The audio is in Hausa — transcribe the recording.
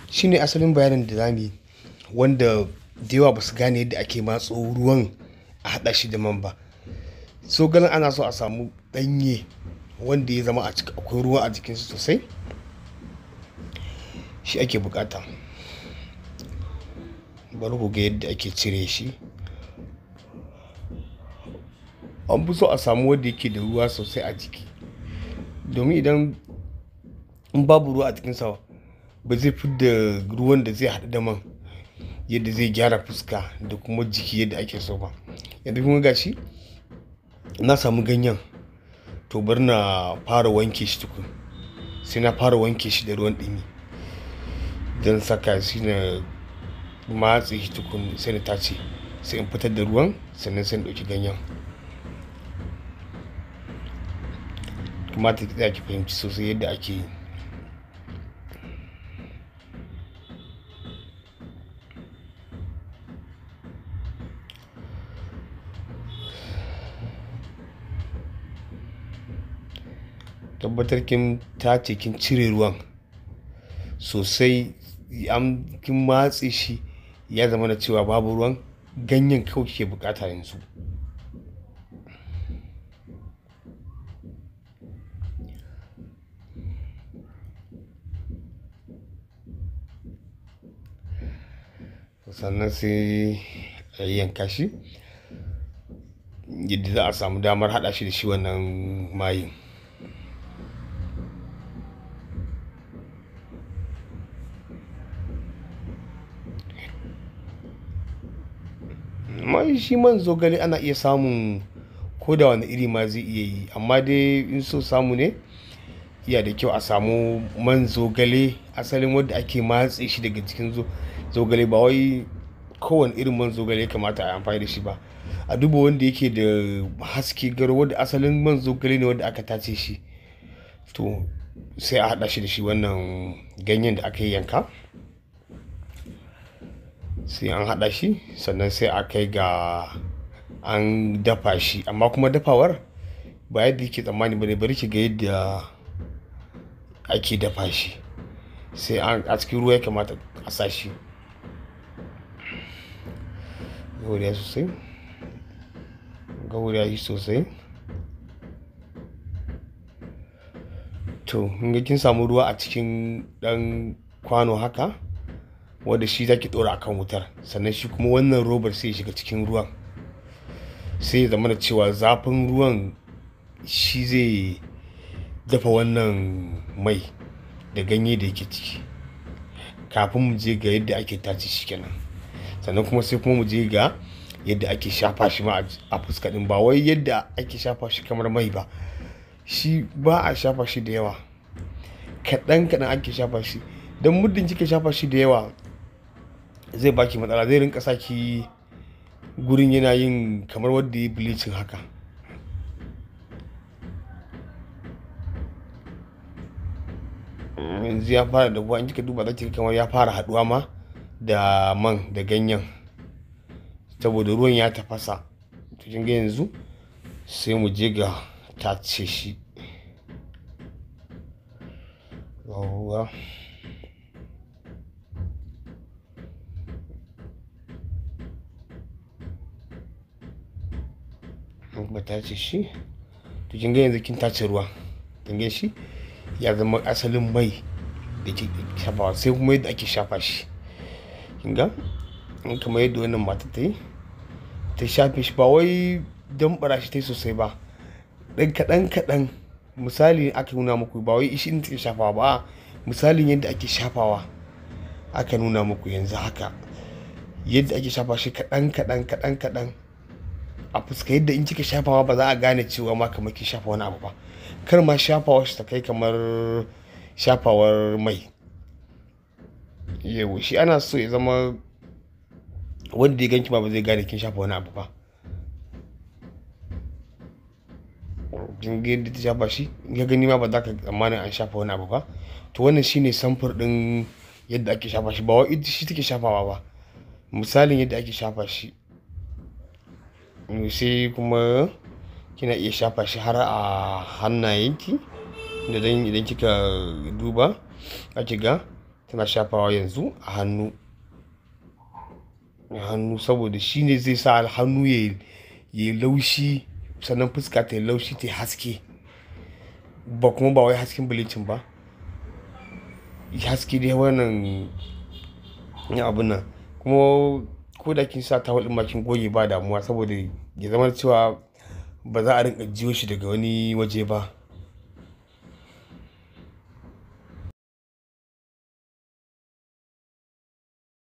shine asalin bayanin da zamu yi wanda da yawa ba su gane yadda ake matso ruwan a haɗa shi da man ba so ganin ana so a samu ɗanye wanda ya zama a ciki akwai ruwa a jikinsu sosai shi ake bukata bari ku ga yadda ake cire shi an fi so a samu wanda yake da ruwa sosai a jiki domin idan in babu ruwa a jikinsa ba zai fi da ruwan da zai haɗu da man yadda zai gyara fuska da kuma jiki yadda ake so ba yanzu kuma gashi na samu ganyen to bari na fara wanke shi tukun sai na fara wanke shi da ruwan ɗumi don saka shi na matse shi tukun sai na tace sai in fitar da ruwan sannan sai in ɗauki ganyen kamata ki tsaya ki fahimci sosai yadda ake yi tabbatar kin tace kin cire ruwan sosai an kin matse shi ya zama da cewa babu ruwan ganyen kawai ke bukata yanzu sannan sai a yanka shi yadda za a samu damar haɗa shi da shi wannan mayin amma shi man zogale ana iya samun ko da wani iri ma zai iya yi amma dai in so samu ne iya da kyau a samu man zogale asalin wadda ake matse shi daga cikin zogale ba wai kowane irin man zogale ya kamata a amfani da shi ba a duba wanda yake da haske garo wadda asalin man zogale ne wanda aka tace shi to sai a haɗa shi da shi wannan ganyen da aka yi yanka sai an haɗa shi sannan sai a kai ga an dafa shi amma kuma dafawar ba yadda yake tsammani ba ne bari ki ga yadda ake dafa shi sai a cikin ruwa ya kamata a sa shi gauriya sosai gauriya yi sosai to in kin samu ruwa a cikin ɗan kwano haka wanda shi zaki dora akan wutar sannan shi kuma wannan robar sai ya shiga cikin ruwan sai ya zama da cewa zafin ruwan shi zai dafa wannan mai da ganye da yake ciki kafin mu je ga yadda ake tace shi kenan sannan kuma sai kuma mu je ga yadda ake shafa shi ma a fuska din ba wai yadda ake shafa shi kamar mai ba shi ba a shafa shi da yawa kaɗan kaɗan ake shafa shi don muddin kika shafa shi da yawa zai baki matsala zai rinka saki gurin yana yin kamar wadda ya bleaching haka yanzu ya fara da in kika duba zaki kamar ya fara haduwa ma da man da ganyen saboda ruwan ya tafasa to kin ga yanzu sai mu je ga tace shi yawwa ba tace shi to kin ga yanzu kin tace ruwa kin ga shi ya zama asalin mai da ke shafawa sai kuma yadda ake shafa shi kin ga in kamar yadda wannan mata ta yi ta shafe shi ba wai don bara shi ta yi sosai ba ɗan kaɗan kaɗan misali aka nuna muku ba wai ishi take shafawa ba misalin yadda ake shafawa aka nuna muku yanzu haka yadda ake shafa shi kaɗan kaɗan kaɗan kaɗan a fuska yadda in kika shafawa ba za a gane cewa ma kamar ki shafa wani abu ba kar ma shafawa shi ta kai kamar shafawar mai yau shi ana so ya zama wanda ya ganki ba ba zai gane kin shafa wani abu ba kin ga yadda ta shafa shi ya gani ma ba za ka tsammanin an shafa wani abu ba to wannan shine samfur din yadda ake shafa shi ba wai ita shi take shafawa ba misalin yadda ake shafa shi sai kuma kina iya shafa shi har a hannayenki da dan idan kika duba ake ga tana shafawa yanzu a hannu a hannu saboda shi ne zai sa hannu ya yi laushi sannan fuska ta yi laushi ta yi haske ba kuma ba wai hasken bleaching ba haske dai wannan abun nan kuma ko da kin sa tawul ɗin ma kin goge ba damuwa saboda ya zama cewa ba za a rinka jiyo shi daga wani waje ba